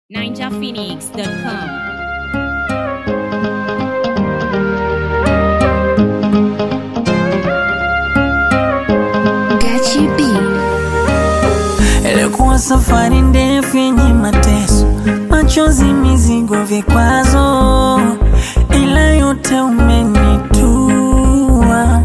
ninjaphoenix.com. Gachi B. Ilikuwa safari ndefu yenye mateso, machozi, mizigo, vikwazo, ila yote umenitua.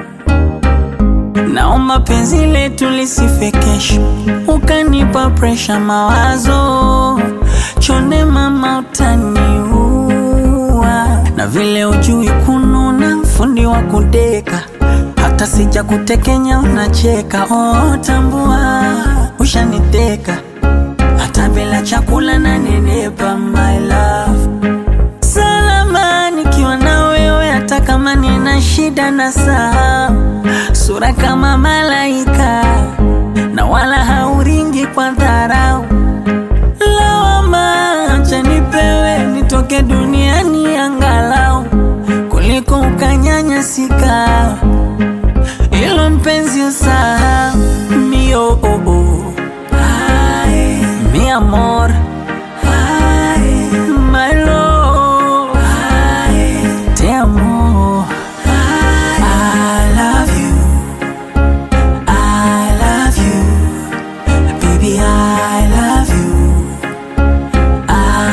Naomba penzi letu lisife kesho, ukanipa presha, mawazo chonde, mama, utaniua. Na vile ujui kununa, fundi wa kudeka hata sija kutekenya unacheka. Oh, tambua ushaniteka, hata bila chakula na nenepa, my love. Salama nikiwa na wewe, hata kama nina shida na saa, sura kama malaika na wala hauringi kwa dharau. Lawama acha nipewe, nitoke duniani angalau kuliko ukanyanyasika ilo mpenzi usahau mio oh, oh. Ay, mi amor Ay, my love Ay, te amo I love you I love you baby I love you I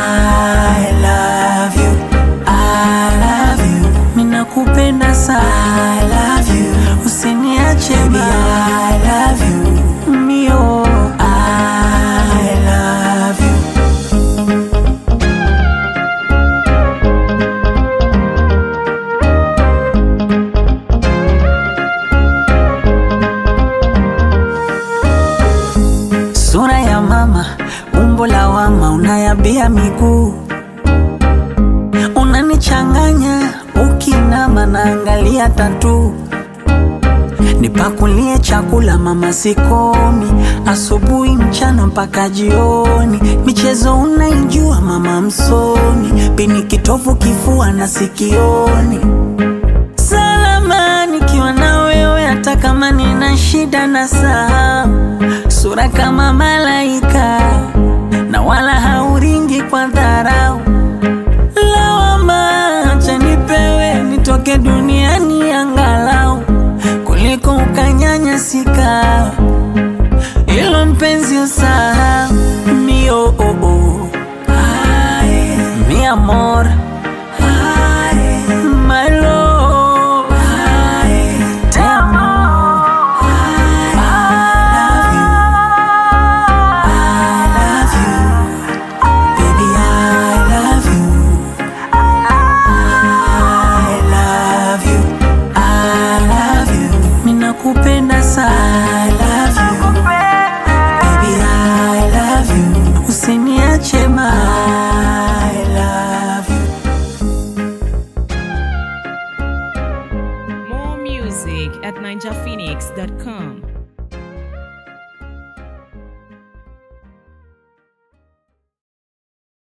love you I love you Ninakupenda sana I love you Usiniache baby I love you Mio I love you Sura ya mama, umbo la wama, unayabia miguu, unanichanganya ukinama, naangalia tatu, nipakulie chakula mama, sikomi, asubuhi, mchana mpaka jioni, michezo unaijua mama, msomi, pini kitovu, kifua na sikioni salama nikiwa na wewe, hata kama nina shida na saa, sura kama malaika na wala hauringi kwa dharau. Lawama acha nipewe, nitoke duniani angalau kuliko ukanyanyasika. Ilo mpenzi usahau mio oh, oh. Ay, mi amor Ay, my love Ay, te amo I love you baby I love you I love you I love you Ninakupenda sana I love you baby I love you Usiniache ma I love you More music at ninjaphoenix.com.